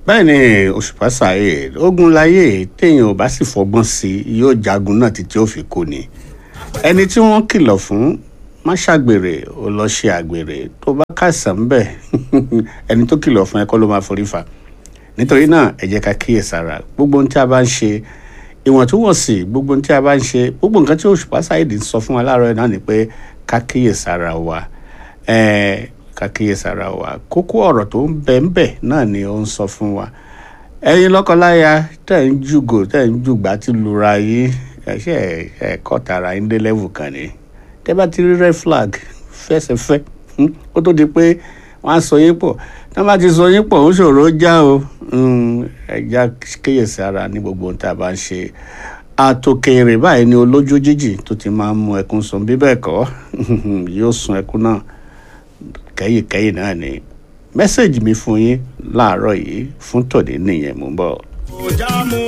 bẹ́ẹ̀ ni òṣùpá saheed ogun láyé téèyàn ò bá sì fọgbọ́n sí i yóò jagun náà títí ó fi kú ni ẹni tí wọ́n kìlọ̀ fún má ṣàgbèrè ó lọ ṣe àgbèrè tó bá kàìsàn ń bẹ̀ ẹni tó kìlọ̀ fún ẹ kọ́ ló máa forí fa nítorí náà ẹ jẹ́ ká kíyèsára gbogbo ohun tí a bá ń ṣe ìwọ̀ntúnwọ̀nsì gbogbo ohun tí a bá ń ṣe gbogbo nǹkan tí òṣùpá saheed ń sọ fún wa láàárọ̀ náà ni pé ká kíyèsára wa ẹ̀ẹ́ ká kíyèsára wa kókó ọ̀rọ̀ tó ń bẹ ń bẹ náà ni ó ń sọ fún wa ẹ̀yin lọ́kọláya tẹ̀ ń jùgò tẹ̀ ń jùgbà tí lura yín ẹ̀ṣẹ̀ ẹ̀kọ́ tara ń dé level kan ni tẹ́ bá ti rí red flag fẹsẹ̀fẹ́ ó tó di pé wọ́n á sọ yín pọ̀ tí wọ́n bá ti sọ yín pọ̀ ó ṣòro já o ẹ̀já kíyèsára ní gbogbo ohun tí a bá ń ṣe àtòkèrè báyìí ni olójú jíjì tó ti máa ń mú ẹkún sun bí bẹ́ẹ̀ kọ́ yóò sun ẹkún náà kẹ́yìnkẹ́yìn náà ni mẹ́sẹ̀gì mi fún yín láàárọ̀ yìí fún tòní nìyẹn mò ń bọ̀. ọjà mú